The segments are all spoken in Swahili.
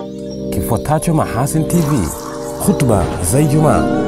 Kifuatacho Mahasin TV, khutba za Ijumaa.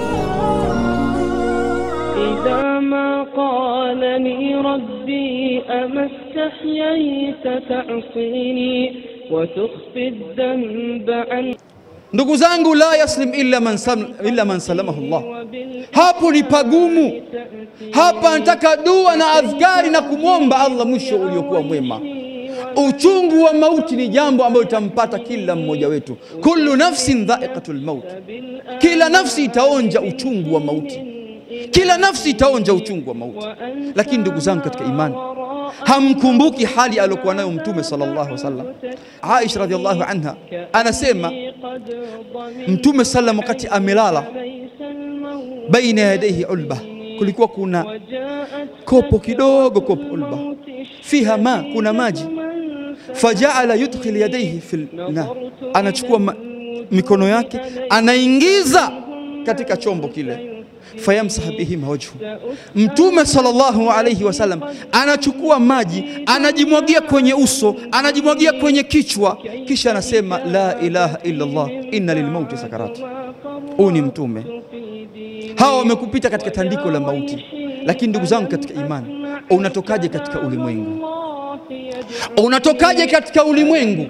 إذا ما قالني ربي أما استحييت تعصيني وتخفي الذنب عن Ndugu zangu, la yaslim illa man, sam, illa man salamahu Allah. Hapo ni pagumu. Hapa nataka dua na adhkari na kumwomba Allah mwisho uliokuwa mwema. Uchungu wa mauti ni jambo ambalo litampata kila mmoja wetu. Kullu nafsin dha'iqatul maut, kila nafsi itaonja uchungu wa mauti, kila nafsi itaonja uchungu wa mauti. Lakini ndugu zangu katika imani, hamkumbuki hali aliyokuwa nayo Mtume sallallahu alaihi wasallam. Aisha radhiallahu anha anasema Mtume sallam wakati amelala, baina yadaihi ulba, kulikuwa kuna kopo kidogo, kopo ulba fiha ma, kuna maji. Fajaala yudkhil yadaihi fil na, anachukua ma, mikono yake anaingiza katika chombo kile fayamsah bihima wajhu. Mtume sallallahu alayhi wasallam anachukua maji anajimwagia kwenye uso, anajimwagia kwenye kichwa, kisha anasema la ilaha illa Allah inna lilmauti sakarat. Huyu ni mtume. Hawa wamekupita katika tandiko la mauti, lakini ndugu zangu katika imani, unatokaje katika ulimwengu? Unatokaje katika ulimwengu?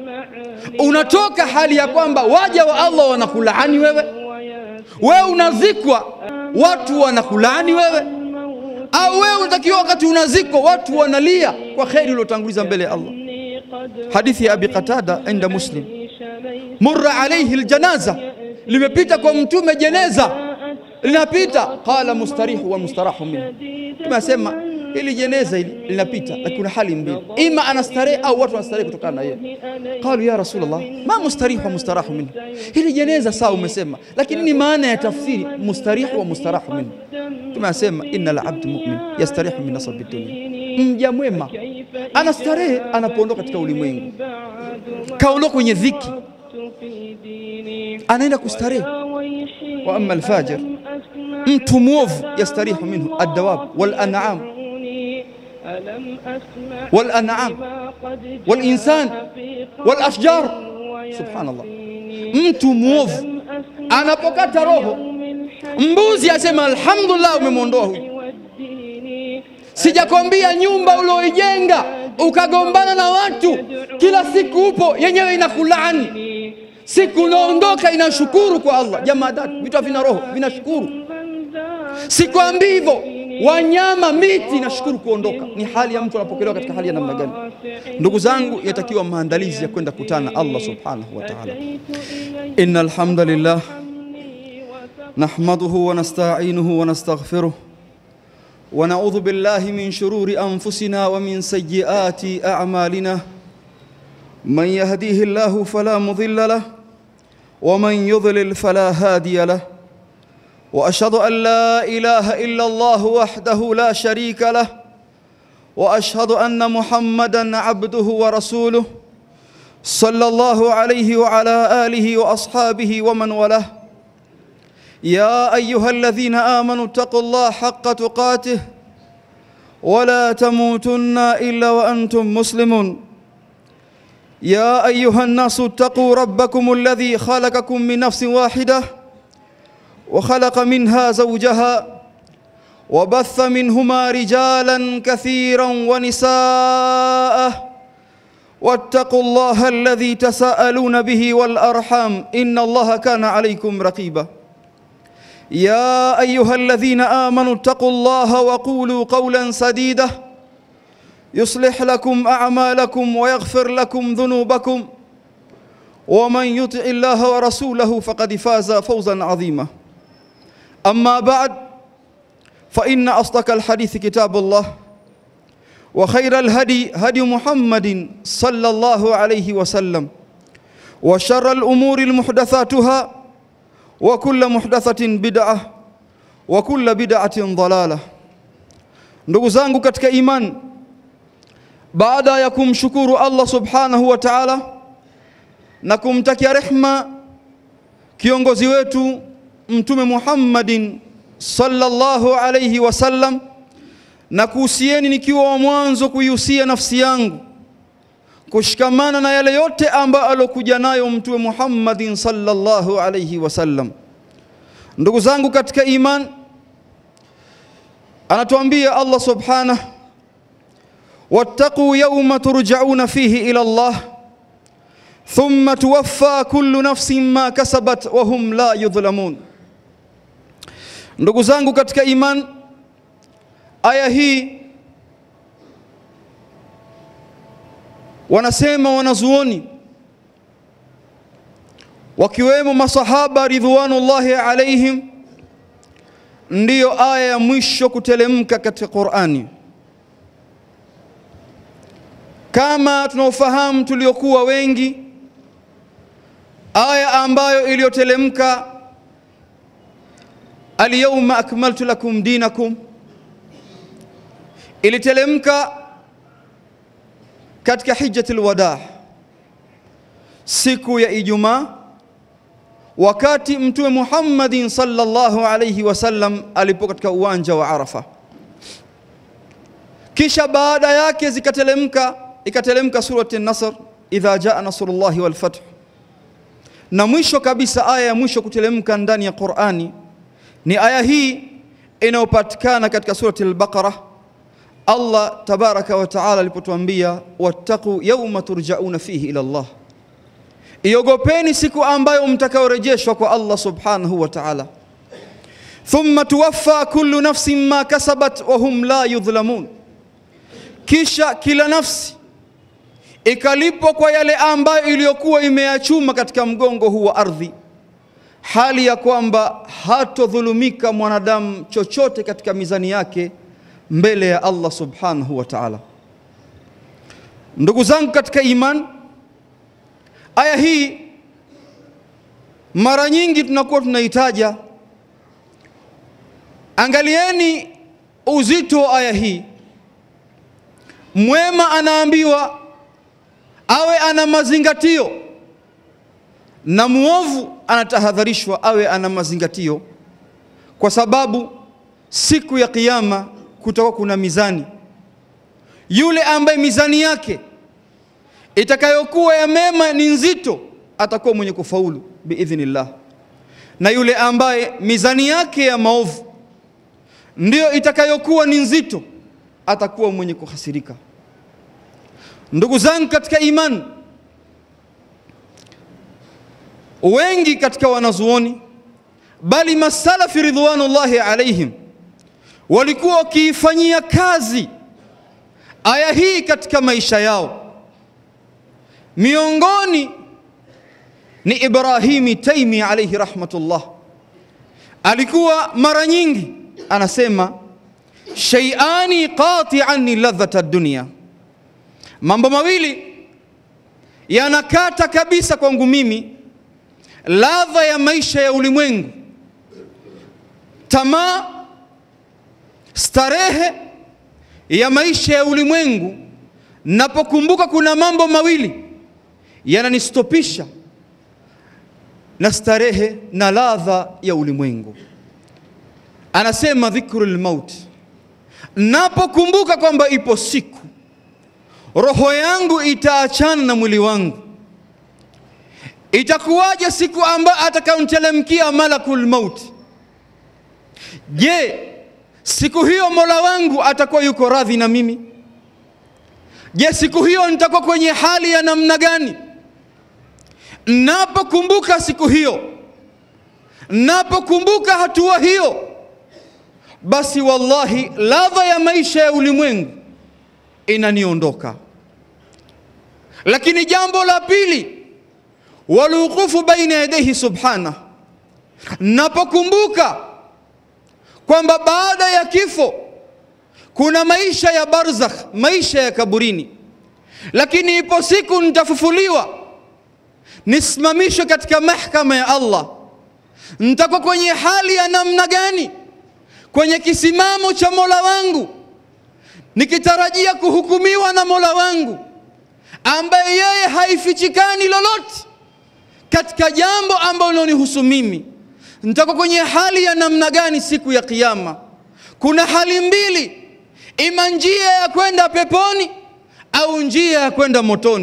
Unatoka hali ya kwamba waja wa Allah wanakulaani wewe, wewe unazikwa watu wanakulaani wewe, au wewe unatakiwa wakati unazikwa watu wanalia kwa kheri uliotanguliza mbele ya Allah. Hadithi ya Abi Qatada inda Muslim, murra alayhi aljanaza, limepita kwa mtume jeneza linapita, qala mustarihu wa mustarahu minhu. Tumesema hili jeneza hili linapita, lakini kuna hali mbili, ima anastarehe au watu wanastarehe kutokana na yeye. Qalu ya Rasulullah, ma mustarihu wa mustarahu minhu, hili jeneza sawa, umesema, lakini ni maana ya tafsiri mustarihu wa mustarahu minhu. Tumesema innal abdu mu'min yastarihu min nasabi dunya, mja mwema anastarehe anapoondoka katika ulimwengu, kaondoka kwenye dhiki, anaenda kustarehe. Wa amma alfajir, mtu mwovu yastarihu minhu addawab wal an'am wal an'am wal insan wal ashjar. Subhanallah, mtu mwovu anapokata roho, mbuzi asema alhamdulillah, umemwondoa huyu. Sijakwambia nyumba ulioijenga ukagombana na watu kila siku upo yenyewe inakulaani, siku unaondoka inashukuru kwa Allah. Jamaa tatu vitu havina roho vinashukuru. Sikwambii hivyo, wanyama, miti inashukuru kuondoka. Ni hali ya mtu anapokelewa katika hali ya namna gani? Ndugu zangu, yatakiwa maandalizi ya kwenda kutana na Allah subhanahu wa ta'ala. Innal hamdalillah nahmaduhu wa nasta'inuhu wa nastaghfiruh ونعوذ بالله من شرور انفسنا ومن سيئات اعمالنا من يهديه الله فلا مضل له ومن يضلل فلا هادي له واشهد ان لا اله الا الله وحده لا شريك له واشهد ان محمدا عبده ورسوله صلى الله عليه وعلى اله واصحابه ومن والاه يا ايها الذين امنوا اتقوا الله حق تقاته ولا تموتن الا وانتم مسلمون يا ايها الناس اتقوا ربكم الذي خلقكم من نفس واحده وخلق منها زوجها وبث منهما رجالا كثيرا ونساء واتقوا الله الذي تساءلون به والارحام ان الله كان عليكم رقيبا يا ايها الذين امنوا اتقوا الله وقولوا قولا سديدا يصلح لكم اعمالكم ويغفر لكم ذنوبكم ومن يطع الله ورسوله فقد فاز فوزا عظيما اما بعد فان اصدق الحديث كتاب الله وخير الهدي هدي محمد صلى الله عليه وسلم وشر الامور المحدثاتها وكل محدثة bid'ah wa kulla bid'atin dalalah. Ndugu zangu katika iman, baada ya kumshukuru Allah subhanahu wa ta'ala na kumtakia rehma kiongozi wetu Mtume Muhammadin sallallahu alayhi wasallam, na kuhusieni nikiwa wa mwanzo kuihusia nafsi yangu kushikamana na yale yote ambayo alokuja nayo Mtume Muhammadin sallallahu alayhi wasallam. Ndugu zangu katika iman, anatuambia Allah subhanahu wattaqu yawma turja'una fihi ila Allah thumma tuwaffa kullu nafsin ma kasabat wa hum la yudhlamun. Ndugu zangu katika iman, aya hii wanasema wanazuoni wakiwemo masahaba ridwanullahi alaihim, ndiyo aya ya mwisho kutelemka katika Qur'ani. Kama tunaofahamu tuliokuwa wengi, aya ambayo iliyotelemka alyawma akmaltu lakum dinakum ilitelemka katika hijjatul wadaa, siku ya Ijumaa, wakati Mtume Muhammadin sallallahu alayhi wasallam alipo katika uwanja wa Arafa. Kisha baada yake zikatelemka, ikatelemka surati an-Nasr, idha jaa nasrullahi wal fath, na mwisho kabisa aya ya mwisho kutelemka ndani ya Qur'ani ni aya hii inayopatikana katika surati al-Baqara Allah tabaraka wa taala alipotuambia wattaqu yawma turjauna fihi ila Allah, iogopeni siku ambayo mtakaorejeshwa kwa Allah subhanahu wa taala. Thumma tuwaffa kullu nafsin ma kasabat wa hum la yudhlamun, kisha kila nafsi ikalipwa kwa yale ambayo iliyokuwa imeyachuma katika mgongo huu wa ardhi, hali ya kwamba hatodhulumika mwanadamu chochote katika mizani yake mbele ya Allah subhanahu wa ta'ala. Ndugu zangu katika iman, aya hii mara nyingi tunakuwa tunaitaja. Angalieni uzito wa aya hii. Mwema anaambiwa awe ana mazingatio na muovu anatahadharishwa awe ana mazingatio, kwa sababu siku ya Kiyama kutakuwa kuna mizani. Yule ambaye mizani yake itakayokuwa ya mema ni nzito atakuwa mwenye kufaulu biidhnillah, na yule ambaye mizani yake ya maovu ndiyo itakayokuwa ni nzito atakuwa mwenye kuhasirika. Ndugu zangu katika imani, wengi katika wanazuoni bali masalafi ridwanullahi alaihim walikuwa wakiifanyia kazi aya hii katika maisha yao. Miongoni ni Ibrahimi Taimi alayhi rahmatullah, alikuwa mara nyingi anasema shay'ani qati'an ladhata dunya, mambo mawili yanakata kabisa kwangu mimi ladha ya maisha ya ulimwengu, tamaa starehe ya maisha ya ulimwengu. Napokumbuka kuna mambo mawili yananistopisha na starehe na ladha ya ulimwengu. Anasema dhikrul maut, napokumbuka kwamba ipo siku roho yangu itaachana na mwili wangu, itakuwaje siku ambayo atakaontelemkia malakul maut? Je, siku hiyo Mola wangu atakuwa yuko radhi na mimi? Je, siku hiyo nitakuwa kwenye hali ya namna gani? Napokumbuka siku hiyo, napokumbuka hatua hiyo, basi wallahi ladha ya maisha ya ulimwengu inaniondoka. Lakini jambo la pili, waluqufu baina yadayhi subhana, napokumbuka kwamba baada ya kifo kuna maisha ya barzakh, maisha ya kaburini, lakini ipo siku nitafufuliwa, nisimamishwe katika mahkama ya Allah. Nitakuwa kwenye hali ya namna gani? Kwenye kisimamo cha Mola wangu, nikitarajia kuhukumiwa na Mola wangu ambaye yeye haifichikani lolote katika jambo ambalo linanihusu mimi nitakuwa kwenye hali ya namna gani siku ya Kiyama? Kuna hali mbili, ima njia ya kwenda peponi au njia ya kwenda motoni.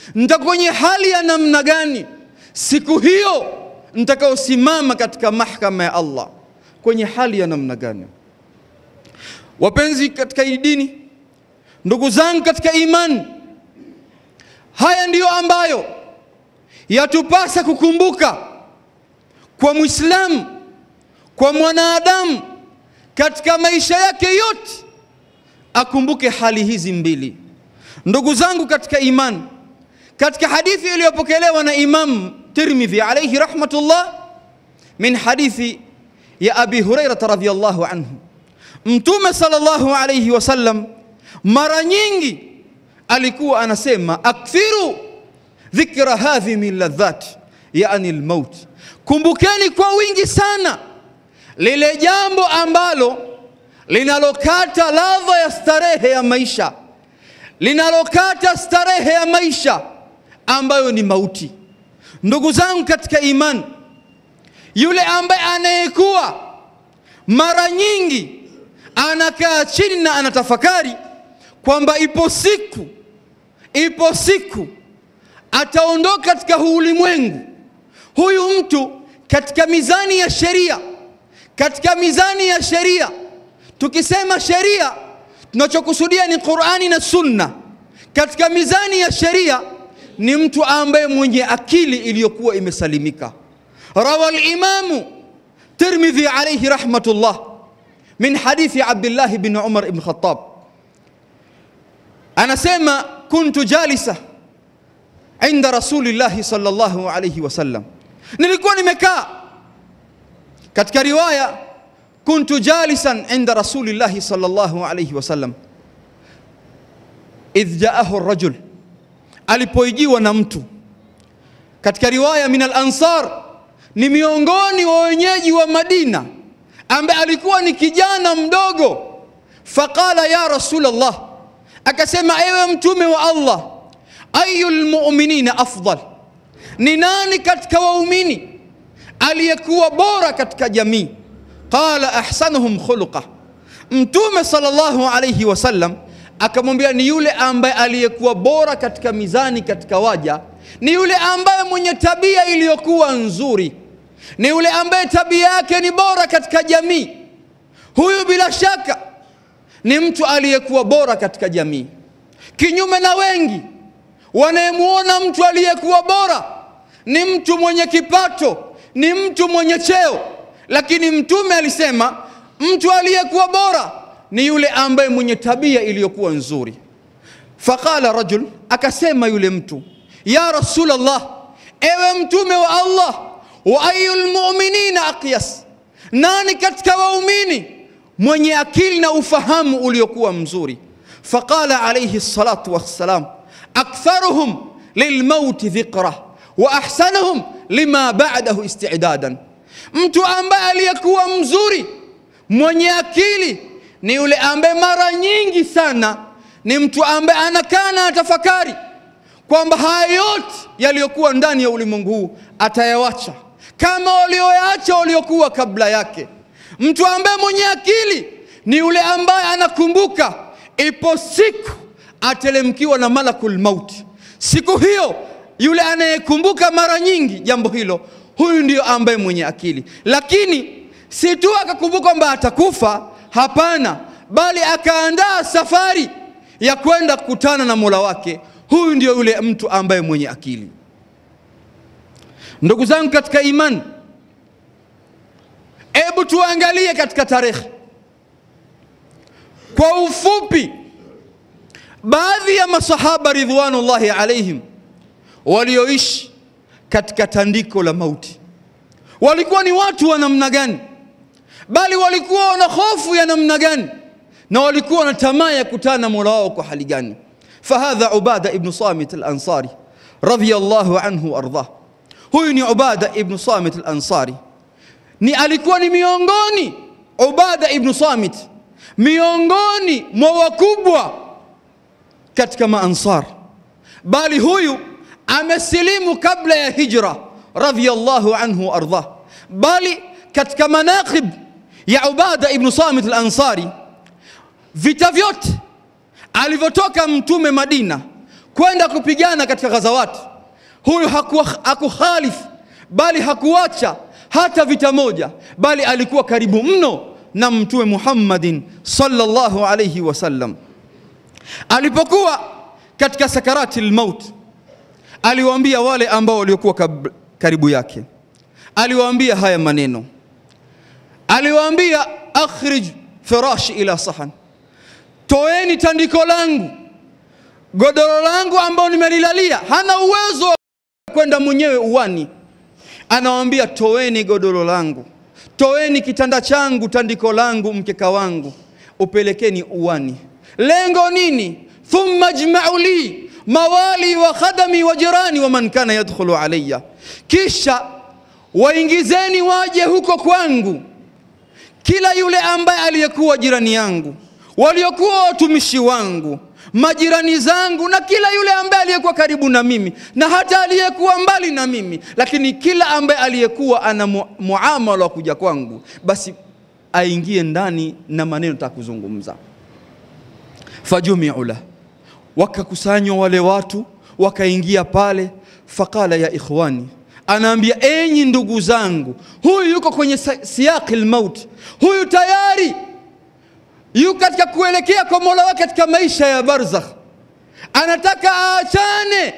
nitakuwa kwenye hali ya namna gani siku hiyo nitakaosimama katika mahkama ya Allah, kwenye hali ya namna gani? Wapenzi katika hii dini, ndugu zangu katika imani, haya ndiyo ambayo yatupasa kukumbuka kwa Muislamu, kwa mwanadamu katika maisha yake yote, akumbuke hali hizi mbili. Ndugu zangu katika imani, katika hadithi iliyopokelewa na Imam Tirmidhi alayhi rahmatullah, min hadithi ya Abi Hurairah radhiyallahu anhu, Mtume sallallahu alayhi wasallam mara nyingi alikuwa anasema akthiru dhikra hadhi min ladhat, yani almaut, kumbukeni kwa wingi sana lile jambo ambalo linalokata ladha ya starehe ya maisha, linalokata starehe ya maisha ambayo ni mauti. Ndugu zangu katika imani, yule ambaye anayekuwa mara nyingi anakaa chini na anatafakari kwamba ipo siku, ipo siku ataondoka katika huu ulimwengu, huyu mtu katika mizani ya sheria, katika mizani ya sheria, tukisema sheria tunachokusudia ni Qur'ani na Sunna. Katika mizani ya sheria ni mtu ambaye mwenye akili iliyokuwa imesalimika. Rawa al-Imamu Tirmidhi alayhi rahmatullah min hadithi Abdullah bin Umar ibn Khattab, anasema kuntu jalisa inda rasulillahi sallallahu alayhi wasallam, nilikuwa nimekaa. Katika riwaya kuntu jalisan inda rasulillahi sallallahu alayhi wasallam idh jaahu rajul, alipoijiwa na mtu. Katika riwaya min al-ansar, ni miongoni wa wenyeji wa Madina, ambaye alikuwa ni kijana mdogo. Faqala ya Rasulullah, akasema ewe mtume wa Allah, ayu lmuminina afdal, ni nani katika waumini aliyekuwa bora katika jamii? Qala ahsanuhum khuluqa, Mtume sallallahu alayhi wasallam akamwambia ni yule ambaye aliyekuwa bora katika mizani katika waja, ni yule ambaye mwenye tabia iliyokuwa nzuri, ni yule ambaye tabia yake ni bora katika jamii. Huyu bila shaka ni mtu aliyekuwa bora katika jamii, kinyume na wengi wanayemwona mtu aliyekuwa bora ni mtu mwenye kipato, ni mtu mwenye cheo, lakini Mtume alisema mtu aliyekuwa bora ni yule ambaye mwenye tabia iliyokuwa nzuri. Faqala rajul, akasema yule mtu, ya Rasulullah, ewe mtume wa Allah, wa ayul mu'minina aqyas, nani katika waumini mwenye akili na ufahamu uliokuwa mzuri? Faqala alayhi salatu wassalam aktharuhum lilmauti dhikra wa ahsanuhum lima ba'dahu isti'dadan, mtu ambaye aliyekuwa mzuri mwenye akili ni yule ambaye mara nyingi sana ni mtu ambaye anakaa na atafakari kwamba haya yote yaliyokuwa ndani ya ulimwengu huu atayawacha kama walioyaacha waliokuwa kabla yake. Mtu ambaye mwenye akili ni yule ambaye anakumbuka ipo siku atelemkiwa na malakul mauti. Siku hiyo yule anayekumbuka mara nyingi jambo hilo, huyu ndiyo ambaye mwenye akili. Lakini si tu akakumbuka kwamba atakufa, hapana, bali akaandaa safari ya kwenda kukutana na Mola wake. Huyu ndiyo yule mtu ambaye mwenye akili. Ndugu zangu katika imani, hebu tuangalie katika tarehe kwa ufupi baadhi ya masahaba ridwanullahi alaihim walioishi katika tandiko la mauti walikuwa ni watu wa namna gani, bali walikuwa wana hofu ya namna gani, na walikuwa na tamaa ya kutana na Mola wao kwa hali gani? Fahadha Ubada ibn Samit al-Ansari radhiyallahu anhu wardah. Huyu ni Ubada ibn Samit al-Ansari, ni alikuwa ni miongoni Ubada ibn Samit miongoni mwa wakubwa katika maansar, bali huyu amesilimu kabla ya hijra radhiyallahu anhu ardah. Bali katika manaqib ya Ubada ibn Samit al-Ansari, vita vyote alivyotoka Mtume Madina kwenda kupigana katika ghazawati. Huyu hakuwa- hakukhalifu bali hakuacha hata vita moja, bali alikuwa karibu mno na Mtume Muhammadin sallallahu alayhi wasallam. Alipokuwa katika sakarati lmaut, aliwaambia wale ambao waliokuwa kab- karibu yake, aliwaambia haya maneno, aliwaambia akhrij firashi ila sahan, toeni tandiko langu, godoro langu ambao nimelilalia. Hana uwezo wa kwenda mwenyewe uwani, anawaambia toeni godoro langu, toeni kitanda changu, tandiko langu, mkeka wangu, upelekeni uwani. Lengo nini? thumma jmau li mawali wa khadami wa jirani wa man kana yadkhulu alayya, kisha waingizeni waje huko kwangu kila yule ambaye aliyekuwa jirani yangu, waliokuwa watumishi wangu, majirani zangu, na kila yule ambaye aliyekuwa karibu na mimi, na hata aliyekuwa mbali na mimi, lakini kila ambaye aliyekuwa ana mu- muamala wa kuja kwangu, basi aingie ndani na maneno takuzungumza. Fajumiu lah, wakakusanywa wale watu wakaingia pale. Faqala ya ikhwani, anaambia enyi ndugu zangu, huyu yuko kwenye sa- siyaqi lmaut, huyu tayari yuko katika kuelekea kwa mola wake katika maisha ya barzakh, anataka aachane,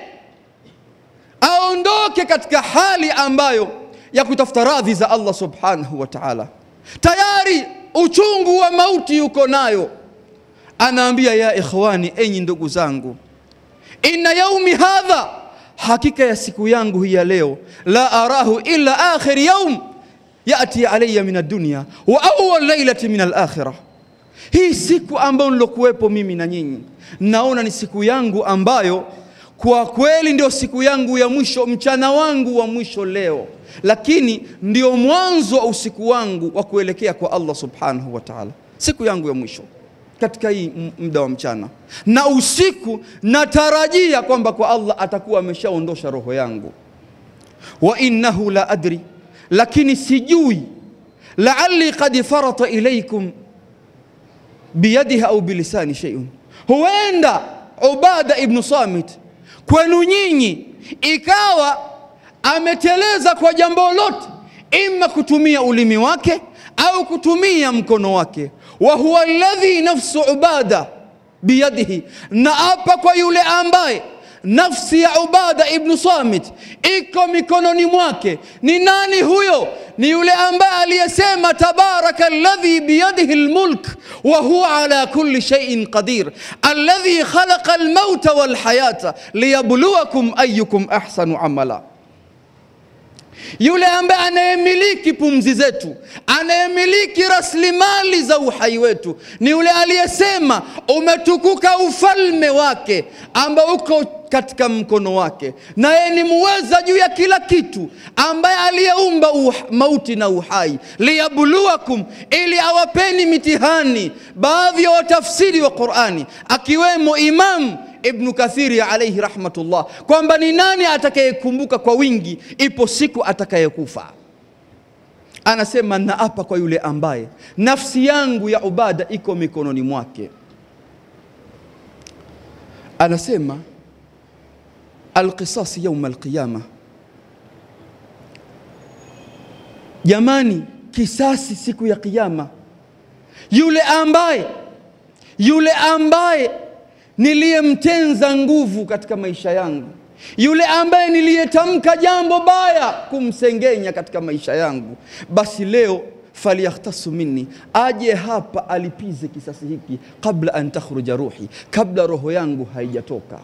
aondoke katika hali ambayo ya kutafuta radhi za Allah subhanahu wa ta'ala. Tayari uchungu wa mauti yuko nayo anaambia ya ikhwani, enyi ndugu zangu, inna yaumi hadha, hakika ya siku yangu hii ya leo, la arahu illa akhir yaum yati alayya min ad-dunya wa awwal lailati min al-akhirah. Hii siku ambayo nilokuwepo mimi na nyinyi, naona ni siku yangu ambayo kwa kweli ndio siku yangu ya mwisho, mchana wangu wa mwisho leo, lakini ndio mwanzo wa usiku wangu wa kuelekea kwa Allah subhanahu wa ta'ala, siku yangu ya mwisho katika hii m- muda wa mchana na usiku, natarajia kwamba kwa Allah atakuwa ameshaondosha roho yangu. wa innahu la adri, lakini sijui, laalli qad farata ilaikum biyadihi au bilisani shay'un, huenda Ubada ibnu Samit kwenu nyinyi ikawa ameteleza kwa jambo lote, ima kutumia ulimi wake au kutumia mkono wake. wa huwa alladhi nafsu Ubada biyadihi, na apa kwa yule ambaye nafsi ya Ubada ibnu Samit iko mikononi mwake. Ni nani huyo? Ni yule ambaye aliyesema tabaraka alladhi biyadihi almulk wa huwa ala kulli shay'in qadir alladhi khalaqa almauta walhayata liyabluwakum ayyukum ahsanu amala yule ambaye anayemiliki pumzi zetu, anayemiliki rasilimali za uhai wetu, ni yule aliyesema umetukuka ufalme wake ambao uko katika mkono wake, naye ni muweza juu ya kila kitu, ambaye aliyeumba uh, mauti na uhai, liyabluwakum, ili awapeni mitihani. Baadhi ya watafsiri wa Qurani akiwemo Imam Ibnu Kathiri alayhi rahmatullah kwamba ni nani atakayekumbuka kwa wingi, ipo siku atakayekufa. Anasema naapa kwa yule ambaye nafsi yangu ya Ubada iko mikononi mwake. Anasema alqisasi yauma alqiyama, jamani, kisasi siku ya Kiyama. Yule ambaye yule ambaye niliyemtenza nguvu katika maisha yangu, yule ambaye niliyetamka jambo baya kumsengenya katika maisha yangu, basi leo falyakhtasu minni, aje hapa alipize kisasi hiki, kabla an takhruja ruhi, kabla roho yangu haijatoka.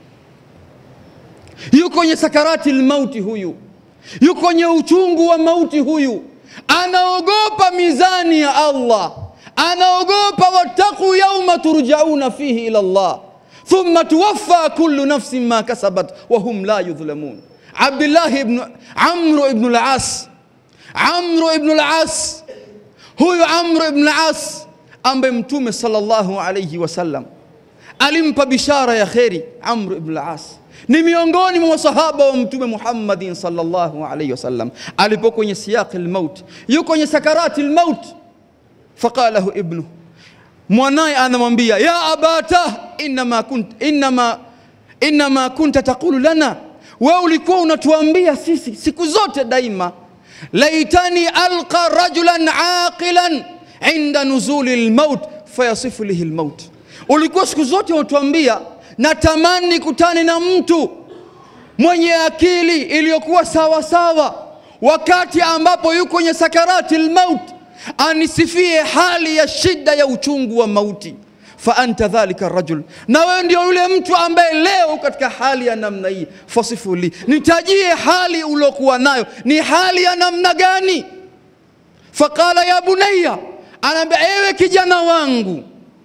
Yuko kwenye sakarati lmauti huyu, yuko kwenye uchungu wa mauti huyu, anaogopa mizani ya Allah anaogopa wattaqu yauma turjauna fihi ila Allah thumma tuwaffa kullu nafsin ma kasabat wa hum la yudhlamun. Abdullah ibn Amr ibn al-As, Amr ibn al-As, huyu Amr ibn al-As ambaye Mtume sallallahu alayhi wasallam alimpa bishara ya kheri. Amr ibn al-As ni miongoni mwa masahaba wa Mtume Muhammadin sallallahu alayhi wasallam, alipo kwenye siyaqi al-maut, yuko kwenye sakarati al-maut faqalahu ibnu, mwanaye anamwambia ya abata innama kunt innama inma kunta taqulu lana, wewe ulikuwa unatuambia sisi siku zote daima, laitani alqa rajulan aqilan inda nuzuli lmaut fayasifu lihi lmaut. Ulikuwa siku zote unatuambia natamani nikutane na mtu mwenye akili iliyokuwa sawa sawa, wakati ambapo yuko kwenye sakarati lmaut, anisifie hali ya shida ya uchungu wa mauti. Fa anta dhalika rajul, na wewe ndio yule mtu ambaye leo katika hali ya namna hii. Fasifu li, nitajie hali uliokuwa nayo, ni hali ya namna gani? Faqala ya bunayya, anaambia ewe kijana wangu,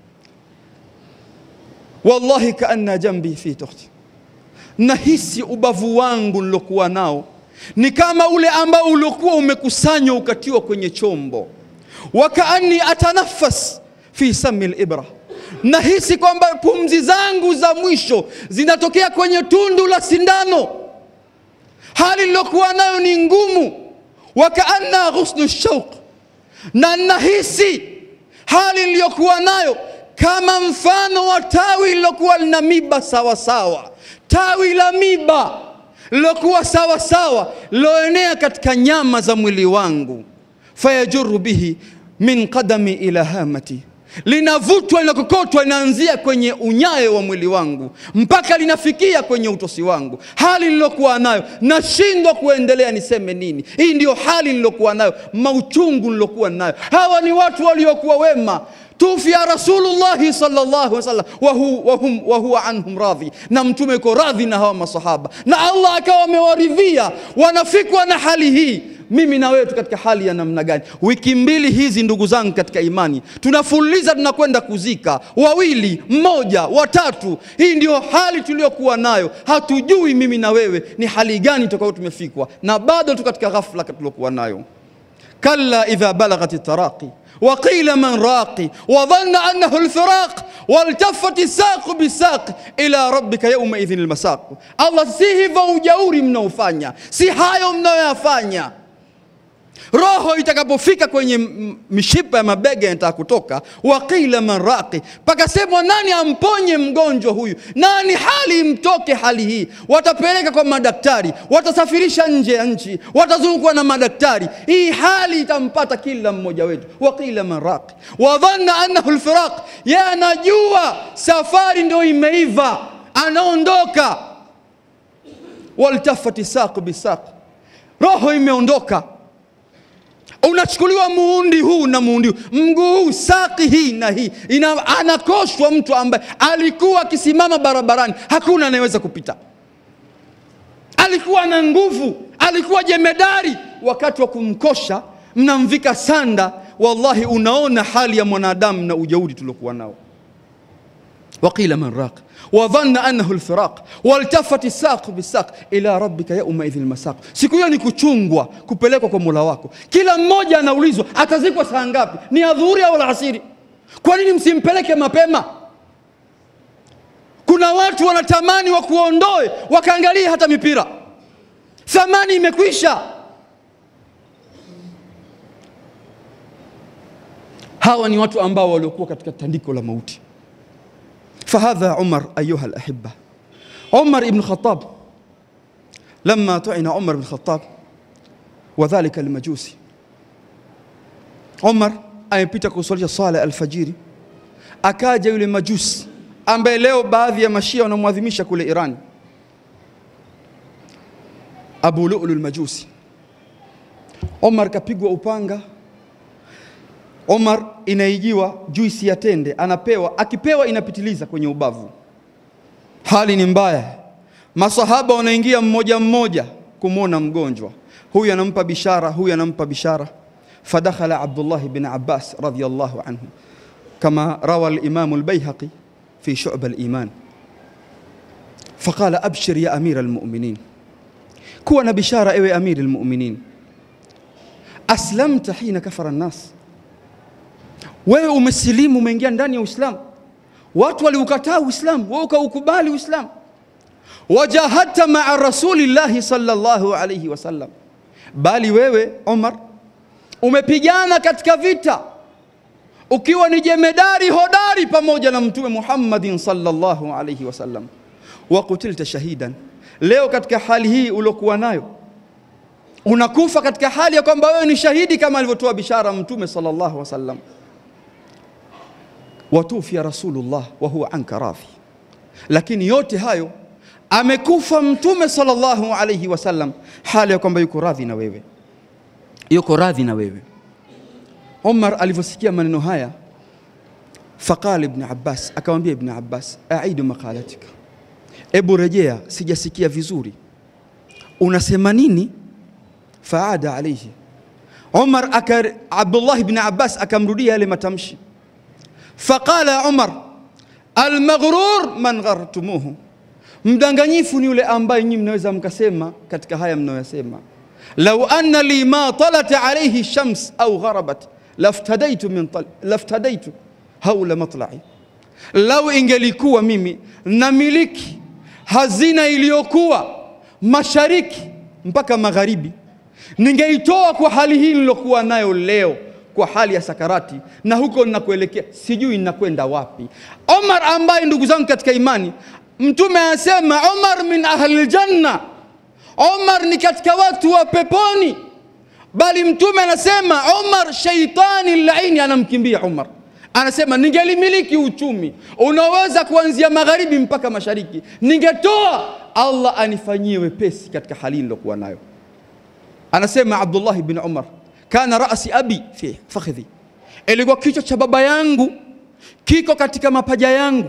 wallahi kaanna jambi fi tukhti nahisi ubavu wangu nilokuwa nao ni kama ule ambao uliokuwa umekusanywa ukatiwa kwenye chombo. Wakaani atanafas fi sami libra, nahisi kwamba pumzi zangu za mwisho zinatokea kwenye tundu la sindano. Hali nilokuwa nayo ni ngumu. Wakaanna ghusnu shauq, na nahisi hali niliyokuwa nayo kama mfano wa tawi lilokuwa lina miba sawa sawa tawi la miba lilokuwa sawa sawa liloenea katika nyama za mwili wangu. Fayajuru bihi min qadami ila hamati, linavutwa linakokotwa, linaanzia kwenye unyayo wa mwili wangu mpaka linafikia kwenye utosi wangu. Hali nilokuwa nayo nashindwa kuendelea, niseme nini? Hii ndiyo hali nilokuwa nayo, mauchungu nilokuwa nayo. Hawa ni watu waliokuwa wema tufia Rasulullahi sallallahu alaihi wasallam wa hu- wa hum- wa huwa anhum radhi, na mtume yuko radhi na hawa masahaba, na Allah akawa amewaridhia, wanafikwa na hali hii. Mimi na wewe tu katika hali ya namna gani? Wiki mbili hizi, ndugu zangu katika imani, tunafululiza tunakwenda kuzika wawili, mmoja, watatu. Hii ndio hali tuliyokuwa nayo, hatujui mimi na wewe ni hali gani tutakayo tumefikwa, na bado tu katika ghafla tuliokuwa nayo. كلا إذا بلغت التراقي وقيل من راقي وظن أنه الفراق والتفت الساق بالساق إلى ربك يومئذ المساق الله si hivyo ujauri mnaofanya si hayo mnayoyafanya roho itakapofika kwenye m- mishipa ya mabega inataka kutoka, waqila man raqi, pakasemwa nani amponye mgonjwa huyu, nani hali imtoke hali hii. Watapeleka kwa madaktari, watasafirisha nje ya nchi, watazungukwa na madaktari, hii hali itampata kila mmoja wetu. Waqila man raqi wadhanna annahu lfiraq, yeye anajua safari ndio imeiva, anaondoka. Waltafati saqu bisaq, roho imeondoka unachukuliwa muundi huu na muundi huu, mguu huu, saki hii na hii, ina, anakoshwa mtu ambaye alikuwa akisimama barabarani, hakuna anayeweza kupita. Alikuwa na nguvu, alikuwa jemedari. Wakati wa kumkosha, mnamvika sanda. Wallahi, unaona hali ya mwanadamu na ujeuri tuliokuwa nao. waqila man raq wadhanna annahu lfiraq waltafati saqu bisaq ila rabbika yaumaidhin lmasaq. Siku hiyo ni kuchungwa, kupelekwa kwa mola wako. Kila mmoja anaulizwa atazikwa saa ngapi, ni adhuhuri au alasiri? Kwa nini msimpeleke mapema? Kuna watu wanatamani wakuondoe, wakaangalia hata mipira, thamani imekwisha. Hawa ni watu ambao waliokuwa katika tandiko la mauti. فهذا عمر أيها الأحبة عمر بن الخطاب لما طعن عمر بن الخطاب وذلك المجوسي عمر amepita kuswalisha swala alfajiri, akaja yule majusi ambaye leo baadhi ya mashia wanamwadhimisha kule Iran, Abu Lu'lu al-Majusi. Omar kapigwa upanga Omar inaijiwa juisi ya tende, anapewa, akipewa inapitiliza kwenye ubavu. Hali ni mbaya, masahaba wanaingia mmoja mmoja kumwona mgonjwa, huyu anampa bishara, huyu anampa bishara. Fadakhala Abdullah bin Abbas radhiyallahu anhu kama rawa al-Imam al-Bayhaqi fi Shu'b al-Iman faqala abshir ya amira al-mu'minin, kuwa na bishara ewe amiri al-mu'minin, aslamta hina kafara an-nas wewe umesilimu, umeingia ndani ya Uislamu. Watu waliukataa Uislamu, wewe ukaukubali Uislamu. Wajahadta maa rasulillahi sallallahu alayhi wasallam, bali wewe Omar umepigana katika vita ukiwa ni jemedari hodari pamoja na Mtume Muhammadin sallallahu alayhi wasallam. wa kutilta shahidan, leo katika hali hii uliokuwa nayo unakufa katika hali ya kwamba wewe ni shahidi, kama alivyotoa bishara Mtume sallallahu alaihi wasallam, watufia Rasulullah wa huwa anka radhi. Lakini yote hayo amekufa Mtume sallallahu alaihi wasallam hali ya kwamba yuko radhi na wewe, yuko radhi na wewe. Umar alivyosikia maneno haya, faqala Ibn Abbas, akamwambia Ibn Abbas, aidu maqalatika, ebu rejea, sijasikia vizuri, unasema nini? Faada alaihi Umar aka, Abdullah ibn Abbas akamrudia yale matamshi. Faqala Umar, almaghrur man ghartumuhu, mdanganyifu ni yule ambaye nyinyi mnaweza mkasema katika haya mnayosema, lau anna li ma talat alayhi shams au gharabat laftadaitu min tal, laftadaitu haula matlai, lau ingelikuwa mimi namiliki hazina iliyokuwa mashariki mpaka magharibi ningeitoa kwa hali hii nilokuwa nayo leo, kwa hali ya sakarati, na huko ninakuelekea sijui ninakwenda wapi. Omar ambaye ndugu zangu katika imani, Mtume anasema Omar min ahli janna, Omar ni katika watu wa peponi, bali Mtume anasema Omar shaitani laini anamkimbia Omar. Anasema ningelimiliki uchumi unaweza kuanzia magharibi mpaka mashariki, ningetoa Allah anifanyie wepesi katika hali nilokuwa nayo. Anasema Abdullah bin Umar, kana rasi abi fi fakhidhi, ilikuwa kichwa cha baba yangu kiko katika mapaja yangu.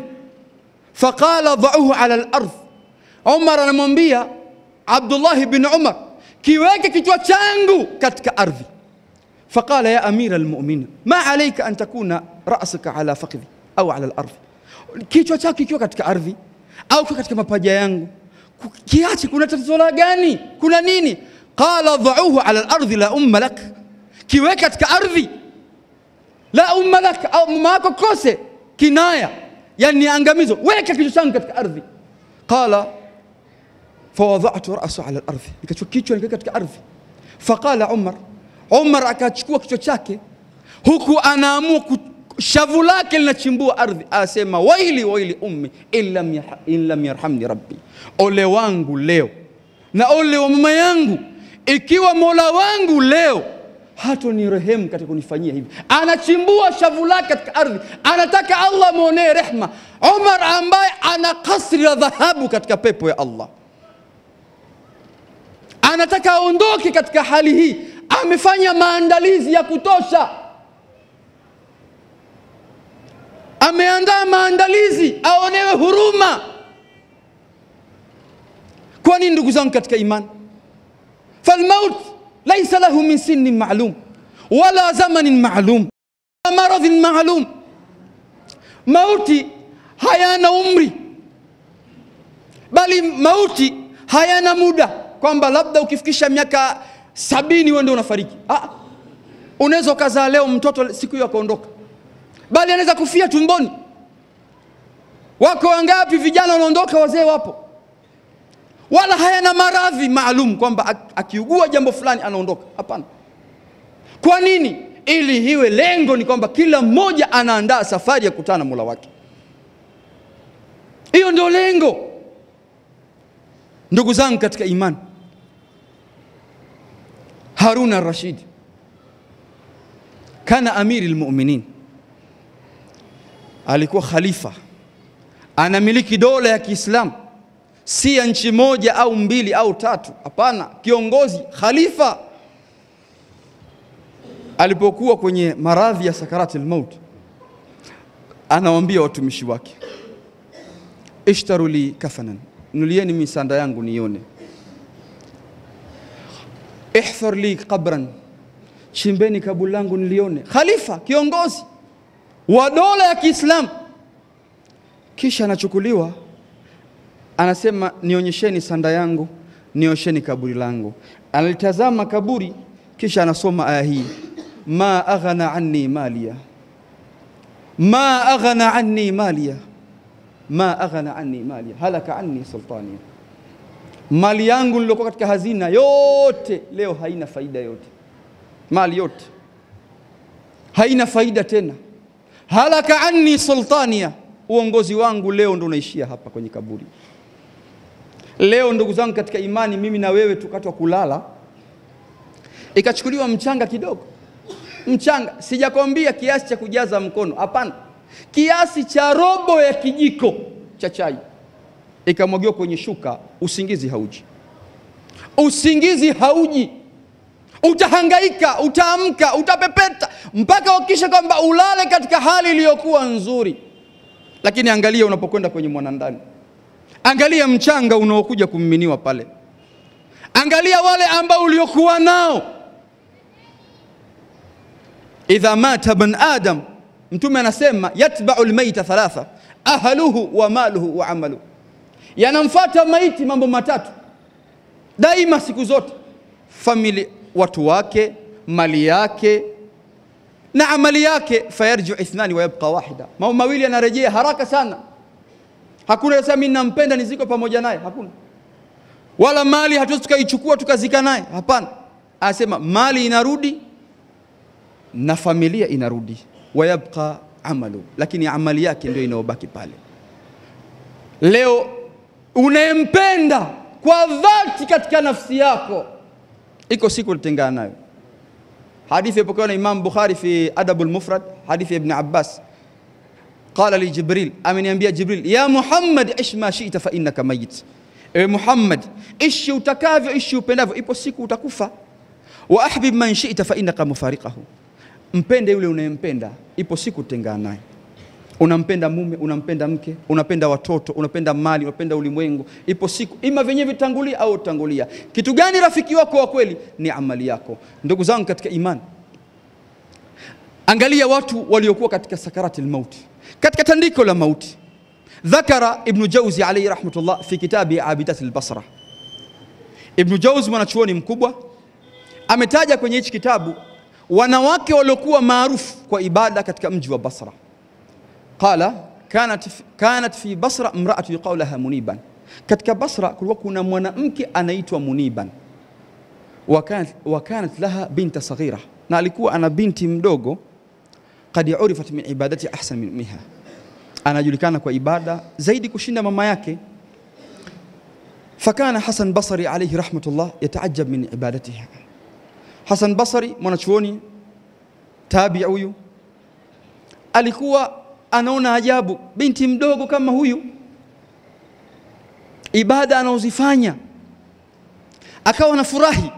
Faqala dhauhu ala al-ardh, Umar anamwambia Abdullah bin Umar, kiweke kichwa changu katika ardhi. Faqala ya amira almu'minin ma alayka an takuna ra'suka ala fakhidhi au ala al-ardh, kichwa chako kikiwa katika ardhi au katika mapaja yangu, kiache, kuna tatizo la gani? Kuna nini? Qala dhauhu ala al-ardhi la umma lak, kiweke katika ardhi la umma lak, au mama yako kose kinaya, yani ni angamizo, weka kichwa changu katika ardhi. Qala fawadhatu rasu ala al-ardhi, nikachukua kichwa nikaweka katika ardhi. Faqala Umar, Umar akachukua kichwa chake huku anaamua shavu lake linachimbua ardhi, asema waili waili ummi in lam yarhamni rabbi, ole wangu leo na ole wa mama yangu ikiwa mola wangu leo hato ni rehemu katika kunifanyia hivi. Anachimbua shavu lake katika ardhi, anataka Allah mwonee rehma. Umar ambaye ana kasri la dhahabu katika pepo ya Allah, anataka aondoke katika hali hii, amefanya maandalizi ya kutosha, ameandaa maandalizi aonewe huruma. Kwa nini ndugu zangu katika imani? falmaut laisa lahu min sinnin maalum wala zamanin maalum wala maradhin maalum, mauti hayana umri, bali mauti hayana muda, kwamba labda ukifikisha miaka sabini wewe ndio unafariki. Ah, unaweza ukazaa leo mtoto siku hiyo akaondoka, bali anaweza kufia tumboni. Wako wangapi vijana wanaondoka, wazee wapo wala hayana maradhi maalum kwamba akiugua jambo fulani anaondoka. Hapana. Kwa nini? Ili hiwe lengo ni kwamba kila mmoja anaandaa safari ya kukutana na Mola wake. Hiyo ndio lengo, ndugu zangu katika imani. Harun ar-Rashid kana amiri lmuminin, alikuwa khalifa, anamiliki dola ya Kiislamu si ya nchi moja au mbili au tatu. Hapana, kiongozi khalifa. Alipokuwa kwenye maradhi ya sakarati lmaut, anawaambia watumishi wake, ishtaru li kafanan, nulieni misanda yangu nione. Ihfar li qabran, chimbeni kaburi langu nilione. Khalifa, kiongozi wa dola ya Kiislamu. Kisha anachukuliwa anasema nionyesheni sanda yangu, nionyesheni kaburi langu. Analitazama kaburi, kisha anasoma aya hii, ma aghna anni maliya, ma aghna anni maliya, ma aghna anni maliya, halaka anni sultaniya, mali yangu niliokuwa katika hazina yote leo haina faida yote, mali yote haina faida tena. Halaka anni sultaniya, uongozi wangu leo ndo unaishia hapa kwenye kaburi. Leo ndugu zangu katika imani, mimi na wewe tukatwa kulala, ikachukuliwa mchanga kidogo, mchanga, sijakwambia kiasi cha kujaza mkono, hapana, kiasi cha robo ya kijiko cha chai, ikamwagiwa kwenye shuka, usingizi hauji, usingizi hauji utahangaika, utaamka, utapepeta mpaka uhakikishe kwamba ulale katika hali iliyokuwa nzuri. Lakini angalia unapokwenda kwenye mwanandani, angalia mchanga unaokuja kumiminiwa pale, angalia wale ambao uliokuwa nao. Idha mata ibn adam, Mtume anasema yatbau lmaita thalatha ahluhu wa maluhu wa amaluhu, yanamfata maiti mambo matatu daima, siku zote, familia watu wake, mali yake na amali yake. Fayarjiu ithnani wa yabqa wahida, mambo mawili yanarejea haraka sana. Hakuna sasa mimi nampenda niziko pamoja naye, hakuna. Wala mali hatuwezi tukaichukua tukazika naye, hapana. Anasema mali inarudi na familia inarudi, wa yabqa amalu, lakini amali yake ndio inayobaki pale. Leo unayempenda kwa dhati katika nafsi yako iko siku utengana nayo. Hadithi ipokewa na Imam Bukhari fi Adabu lmufrad, hadithi ya Ibn Abbas qala li Jibril, ameniambia Jibril, ya Muhammad ish ma shita fa innaka mayit, ewe Muhammad, ishi utakavyo, ishi upendavyo, ipo siku utakufa. Wa ahbib man shita fa innaka mufariqahu, mpende yule unayempenda, ipo siku utengana naye. Unampenda mume, unampenda mke, unapenda watoto, unapenda mali, unapenda ulimwengu, ipo siku ima vyenyewe vitangulia au utangulia. Kitu gani rafiki wako wa kweli? Ni amali yako. Ndugu zangu katika imani, angalia watu waliokuwa katika sakarati lmauti, katika tandiko la mauti. Dhakara Ibnu Jauzi alayhi rahmatullah fi kitabi Abidat lbasra. Ibnu Jauzi mwanachuoni mkubwa ametaja kwenye hichi kitabu wanawake waliokuwa maarufu kwa ibada katika mji wa Basra. Qala kanat, kanat fi Basra mraatu yuqalu laha Muniban, katika Basra kulikuwa kuna mwanamke anaitwa Muniban. Wa kanat, wa kanat laha binta saghira, na alikuwa ana binti mdogo. Qad urifat min ibadati ahsan min ummiha, anajulikana kwa ibada zaidi kushinda mama yake. Fakana Hasan Basri alayhi rahmatullah yataajab min ibadatiha. Hasan Basri mwanachuoni tabi huyu alikuwa anaona ajabu, binti mdogo kama huyu, ibada anaozifanya, akawa anafurahi,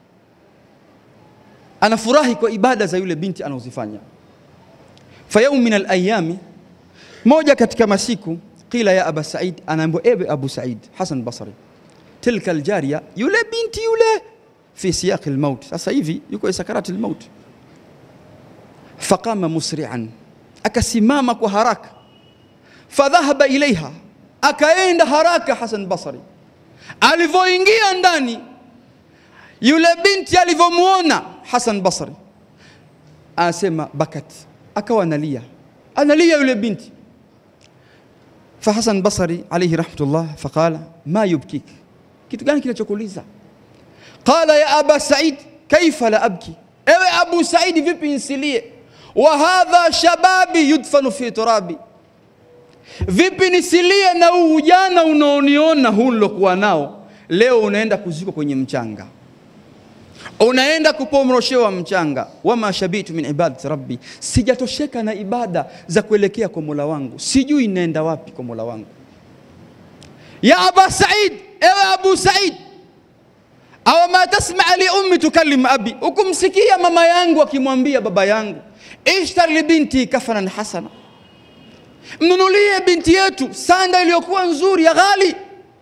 anafurahi kwa ibada za yule binti anaozifanya. Fa yaum min alayami, moja katika masiku, qila ya aba Said, anaambiwa ewe Abu Said, Hasan Basri, tilka aljariya, yule binti yule, fi siyaqi almaut, sasa hivi yuko sakarati almaut. Faqama musri'an akasimama kwa haraka, fadhahaba ilaiha, akaenda haraka. Hasan Basri alivyoingia ndani, yule binti alivyomwona Hasan Basri anasema bakat, akawa analia, analia yule binti. Fa Hasan Basri alayhi rahmatullah faqala ma yubkik, kitu gani kinachokuuliza? Qala ya aba Said kaifa la abki, ewe Abu Saidi, vipi nsilie wa hadha shababi yudfanu fi turabi, vipi nisilie na huu ujana unaoniona huu nilokuwa nao leo, unaenda kuzikwa kwenye mchanga, unaenda kupomroshewa mchanga. Wama shabitu min ibadati rabbi, sijatosheka na ibada za kuelekea kwa mola wangu, sijui naenda wapi kwa mola wangu. Ya aba Said, ewe Abu Said, awa ma tasmaa li ummi tukallim abi, ukumsikia mama yangu akimwambia baba yangu ishtar li binti kafanan hasana, mnunulie binti yetu sanda iliyokuwa nzuri ya ghali,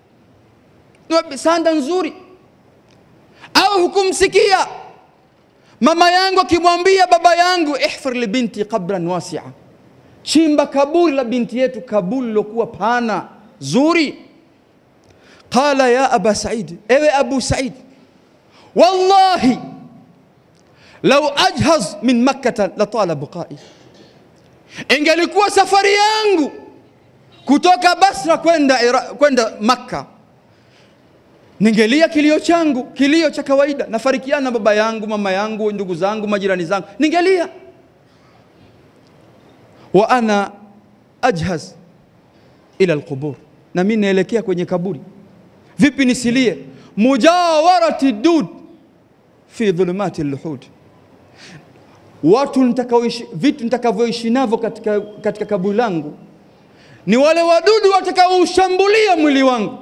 sanda nzuri. Au hukumsikia mama yangu akimwambia baba yangu ihfir li binti qabran wasia, chimba kaburi la binti yetu, kaburi lilokuwa pana zuri. Qala ya aba Said, ewe Abu Said, wallahi lau ajhaz min makkata la tala buqai, ingelikuwa safari yangu kutoka Basra kwenda kwenda Makka, ningelia kilio changu, kilio cha kawaida, nafarikiana na baba yangu, mama yangu, ndugu zangu, majirani zangu, ningelia. Wa ana ajhaz ila alqubur, na mimi naelekea kwenye kaburi. Vipi nisilie? mujawarati dud fi dhulumati luhud, watu nitakaoishi, vitu nitakavyoishi navyo katika, katika kaburi langu ni wale wadudu watakaoushambulia mwili wangu,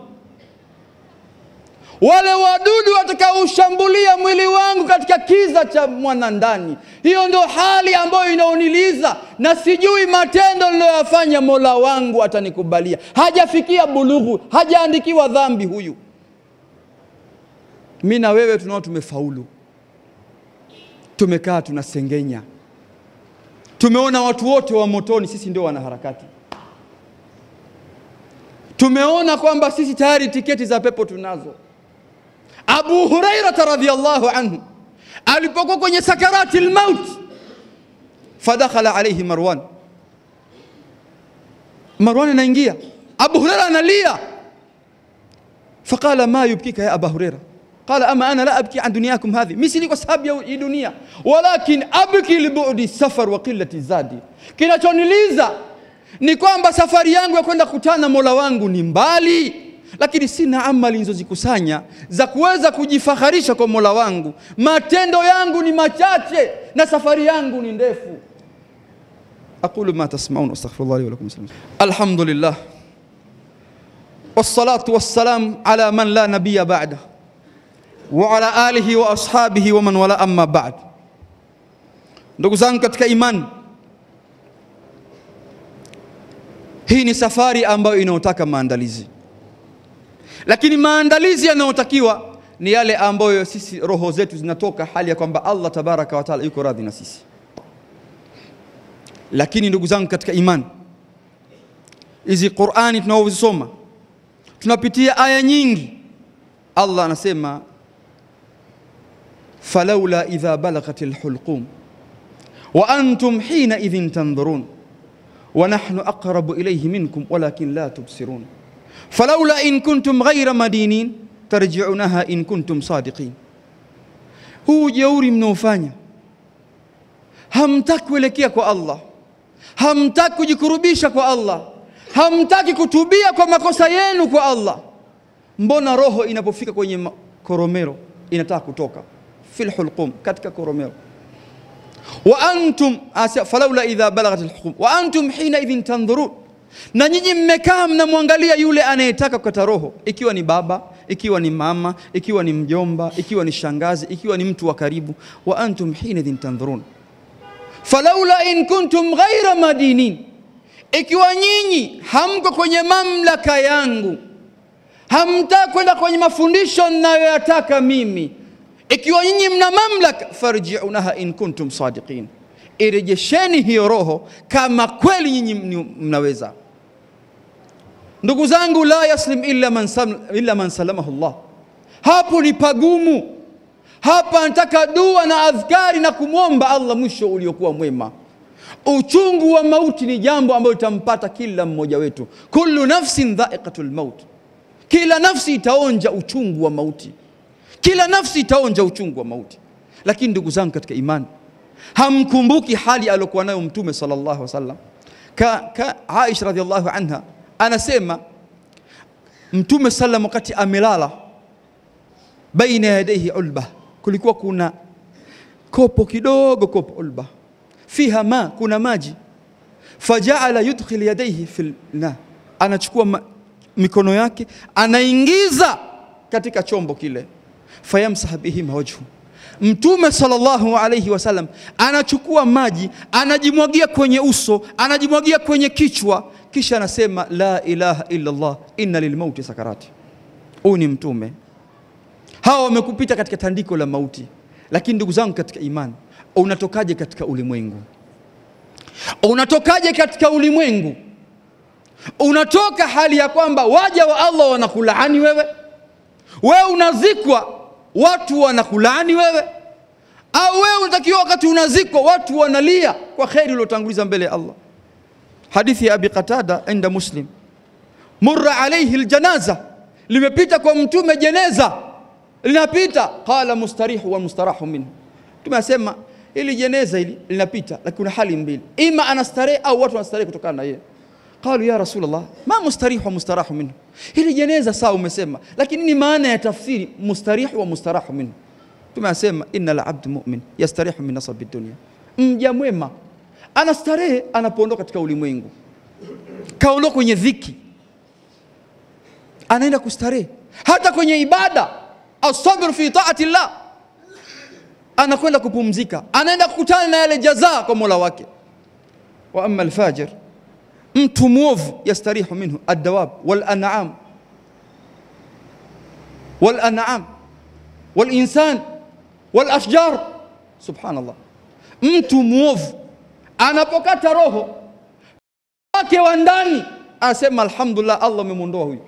wale wadudu watakaoushambulia mwili wangu katika kiza cha mwanandani. Hiyo ndio hali ambayo inaoniliza, na sijui matendo niliyoyafanya Mola wangu atanikubalia. Hajafikia bulughu, hajaandikiwa dhambi huyu. Mi na wewe tunao tumefaulu, tumekaa tunasengenya, tumeona watu wote wa motoni, sisi ndio wanaharakati tumeona kwamba sisi tayari tiketi za pepo tunazo. Abu Hurairata radhiyallahu anhu alipokuwa kwenye sakarati lmaut, fadakhala alaihi Marwan. Marwan anaingia, Abu Huraira analia, faqala ma yubkika ya Aba Huraira qala ama ana la abki an dunyakum hadhi, mi sili kwa sababu ya hii dunia, walakin abki libudi safar wa qillati zadi, kinachoniliza ni kwamba safari yangu ya kwenda kutana Mola wangu ni mbali, lakini sina amali nilizozikusanya za kuweza kujifaharisha kwa Mola wangu. Matendo yangu ni machache na safari yangu ni ndefu. aqulu ma tasmaun astaghfirullah li wa lakum. Alhamdulillah wassalatu wassalam ala man la nabiyya ba'da wa ala alihi wa ashabihi wa man wala, amma ba'd. Ndugu zangu katika imani Hii ni safari ambayo inayotaka maandalizi, lakini maandalizi yanayotakiwa ni yale ambayo sisi roho zetu zinatoka hali ya kwamba Allah tabaraka wa taala yuko radhi na sisi. Lakini ndugu zangu katika imani, hizi Qur'ani tunaozisoma tunapitia aya nyingi. Allah anasema falaula idha balaghatil hulqum wa antum hina idhin tandhurun wa nahnu aqrabu ilayhi minkum walakin la tubsirun falaula in kuntum ghayra madinin tarji'unaha in kuntum sadiqin. Huu ujeuri mnaofanya, hamtaki kuelekea kwa Allah, hamtaki kujikurubisha kwa Allah, hamtaki kutubia kwa makosa yenu kwa Allah. Mbona roho inapofika kwenye koromero inataka kutoka fil hulqum, katika koromero wa antum falaula idha balaghat alhulqum wa antum hina idhin tandhurun, na nyinyi mmekaa mnamwangalia yule anayetaka kukata roho, ikiwa ni baba, ikiwa ni mama, ikiwa ni mjomba, ikiwa ni shangazi, ikiwa ni mtu wa karibu. Wa antum hina idhin tandhurun falaula in kuntum ghaira madinin, ikiwa nyinyi hamko kwenye mamlaka yangu, hamtaki kwenda kwenye mafundisho ninayoyataka mimi ikiwa nyinyi mna mamlaka, farjiunaha in kuntum sadiqin, irejesheni hiyo roho kama kweli nyinyi mnaweza. Ndugu zangu, la yaslim illa man, sam, illa man salamahu Allah. Hapo ni pagumu. Hapa nataka dua na adhkari na kumwomba Allah mwisho uliokuwa mwema. Uchungu wa mauti ni jambo ambalo litampata kila mmoja wetu. Kullu nafsin dha'iqatul maut, kila nafsi itaonja uchungu wa mauti kila nafsi itaonja uchungu wa mauti. Lakini ndugu zangu katika imani, hamkumbuki hali aliyokuwa nayo Mtume sallallahu alaihi wasallam. Ka, ka Aisha radhiallahu anha anasema Mtume sallam wakati amelala, baina yadaihi ulba, kulikuwa kuna kopo kidogo, kopo ulba fiha ma, kuna maji. Fajaala yudkhil yadaihi fil na, anachukua ma, mikono yake anaingiza katika chombo kile fayamsah bihima wajhu. Mtume sallallahu alayhi wasallam anachukua maji anajimwagia kwenye uso, anajimwagia kwenye kichwa, kisha anasema la ilaha illa Allah inna lilmauti sakarati. Huyu ni mtume. Hawa wamekupita katika tandiko la mauti, lakini ndugu zangu katika imani, unatokaje katika ulimwengu? Unatokaje katika ulimwengu? Unatoka hali ya kwamba waja wa Allah wanakulaani wewe, wewe unazikwa watu wanakulaani wewe, au wewe unatakiwa wakati unazikwa watu wanalia kwa kheri uliotanguliza mbele ya Allah. Hadithi ya Abi Qatada inda Muslim, murra alayhi aljanaza, limepita kwa mtume jeneza linapita, qala mustarihu wa mustarahu minhu. Mtume asema hili jeneza hili linapita, lakini kuna hali mbili, ima anastarehe au watu wanastarehe kutokana na yeye. qalu ya Rasulullah ma mustarih wa mustarahu minhu, hili jeneza sawa umesema, lakini ni maana ya tafsiri mustarih wa mustarahu minhu. Mtume asema inna la abdu mu'min yastarihu min nasabi dunya, mja mwema anastarehe anapoondoka katika ulimwengu, kaondoka kwenye dhiki, anaenda kustarehe. Hata kwenye ibada, asabru fi taati llah, anakwenda kupumzika, anaenda kukutana na yale jazaa kwa mola wake. Wa amma alfajir, mtu mwovu, yastarihu minhu addawab wal an'am wal an'am wal insan wal ashjar. Subhanallah, mtu mwovu anapokata roho wake wa ndani asema alhamdulillah, Allah umemwondoa huyu.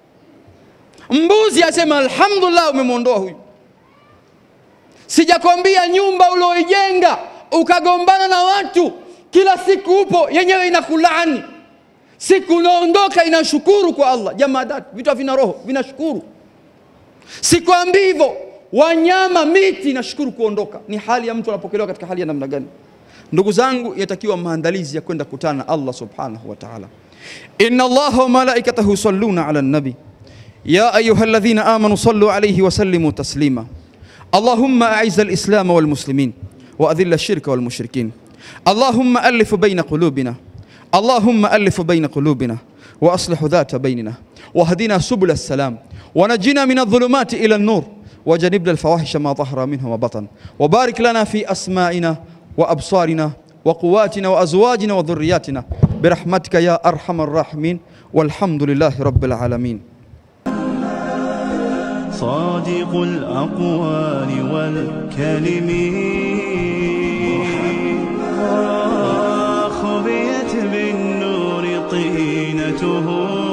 Mbuzi asema alhamdulillah, umemwondoa huyu. Sijakwambia nyumba ulioijenga ukagombana na watu kila siku upo yenyewe inakulaani, siku unaondoka inashukuru kwa Allah. Jamadat, vitu havina roho vinashukuru. Sikwambii hivyo, wanyama, miti inashukuru kuondoka. Ni hali ya mtu anapokelewa katika hali ya namna gani? Ndugu zangu, yatakiwa maandalizi ya kwenda kutana na Allah subhanahu wa ta'ala. Inna Allaha wa malaikatahu yusalluna ala nabi ya ayuha alladhina amanu sallu alayhi wa sallimu taslima Allahumma a'izz al-islam wal muslimin wa adhill ash-shirka wal mushrikin Allahumma alif bayna qulubina Allahumma alif bayna qulubina wa aslih dhata baynina wahdina subul as-salam ونجنا من الظلمات إلى النور وجنبنا الفواحش ما ظهر منها وبطن وبارك لنا في أسمائنا وأبصارنا وقواتنا وأزواجنا وذرياتنا برحمتك يا أرحم الراحمين والحمد لله رب العالمين صادق الأقوال والكلم خبيت بالنور طينته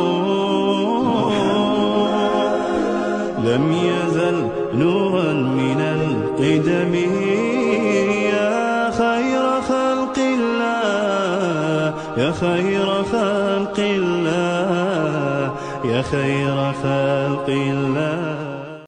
لم يزل نورا من القدم يا خير خلق الله يا خير خلق الله يا خير خلق الله